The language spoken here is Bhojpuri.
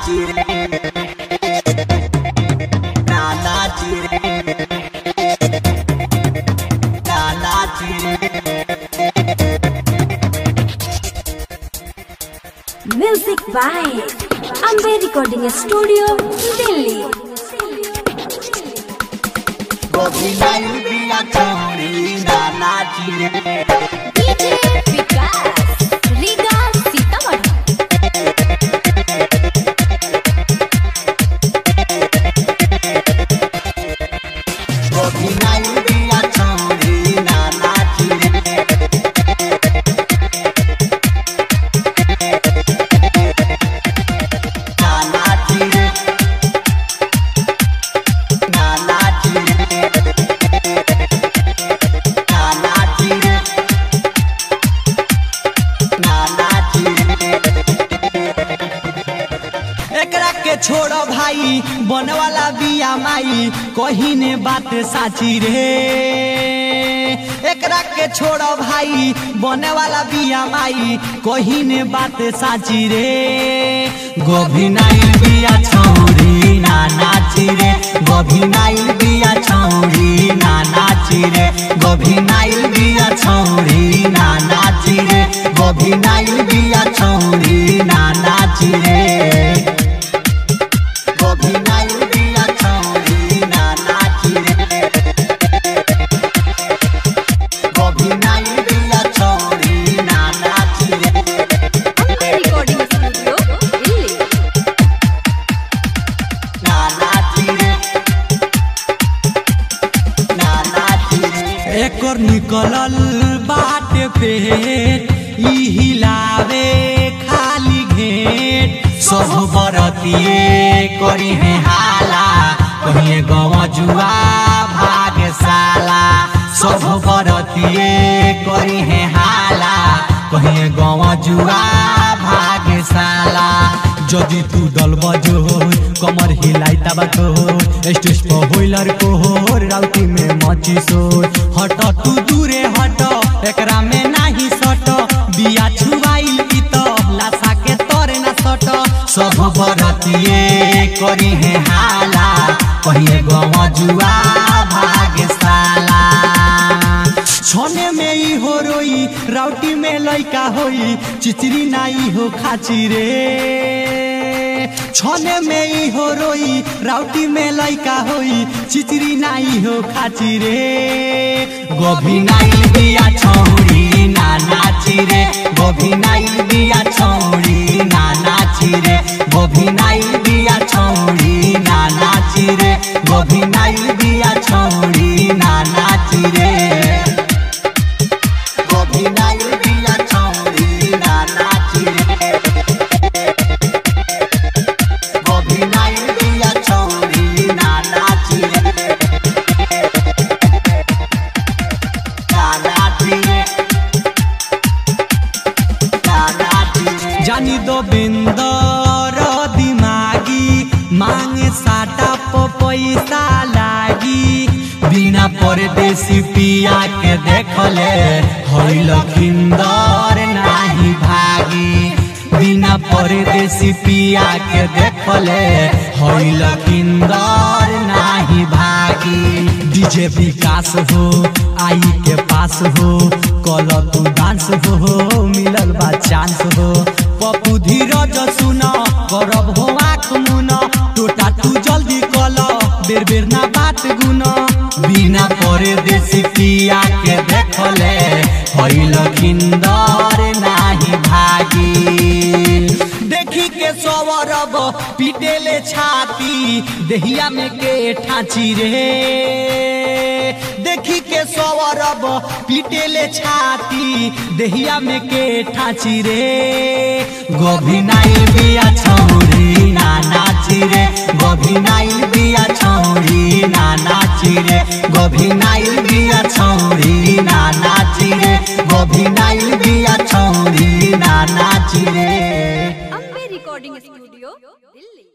नाची रे ना नाची रे ना नाची रे Music by Ambe Recording Studio, Delhi. गोभी नहीं बिया छोड़ी ना नाची रे DJ Vikas, Riga Sitamarhi. गोभी नहीं बिया छोड़ी ना नाची रे ना नाची रे ना नाची रे ना नाची रे ना नाची रे एकरा के छोड़ो भाई बने वाला बिया माई कहीं ने बात साची रे एकरा के छोड़ो भाई बने वाला बिया माई कहीं ने बात साची रे गोभी नाइल बिया छौरी ना नाची रे गोभी नाइल बिया छौरी ना नाची रे गोभी नाइल बिया छौरी ना नाची रे गोभी नाइल बिया छौरी ना नाची रे गोभी नहीं बिया छोड़ी ना नाची रे गोभी नहीं बिया छोड़ी ना नाची रे Ambe Recording Studio, Delhi. ना नाची रे ना नाची रे एकर निकलल बाटे पेट ई हिलावे खाली घेट सब बरतिए करी है हाला कहिए गव जुआ भागशाला सब बरतिए करी है हाला कहिए गव जुआ भागशाला যদি তু দল বজোর কমর হিলাই তাবা তোর স্টেজ पर होइलर को होर राउटी में मची सोर हट तू दूरे हट एकरा में नाही सट बिया छुआइल की तो लासा के तोरे ना सट सब बरतिए करी है हाला कहिए गव जुआ भागशाला छने में ई हो रोई राउटी में लइका होई चिचरी नाई हो खाची रे छने में ई हो रोई राउटी में लइका होई चिचरी नाई हो खाची रे गोभी नाइल बिया छौरी ना नाची रे गोभी नाइल बिया छौरी ना नाची रे गोभी नाइल बिया छौरी ना नाची रे गोभी नाइल बिया छौरी ना नाची रे गोभी नहीं बिया छोड़ी ना नाची रे गोभी नहीं बिया छोड़ी ना नाची रे ना नाची रे ना नाची रे जानी दो बिंदर दिमागी मांगे साटा प पैसा लागी बिना परदेसी पिया के देखले होइल खिंदर नाही भागी बिना परदेसी पिया के देखले होइल खिंदर नाही भागी डीजे विकास हो आई के पास हो कल तू डांस हो मिलल बा चांस हो पप्पू धीरज सुन करब हो आँख मुन टोटा तू जल्दी कल बेर बेर ना बात गुन बिना परदेसी पिया के देखले होइल खिंदर नाही भागी देखी के सवरब पिटेले छाती देहिया में के ठाची रे देखी के सवरब पिटेले छाती देहिया में के ठाची रे गोभी नाइल बिया छौरी ना नाची रे गोभी नाइल बिया छौरी ना नाची रे गोभी नाइल बिया छौरी ना नाची रे गोभी नाइल बिया छौरी ना नाची रे Ambe Recording Studio, Delhi.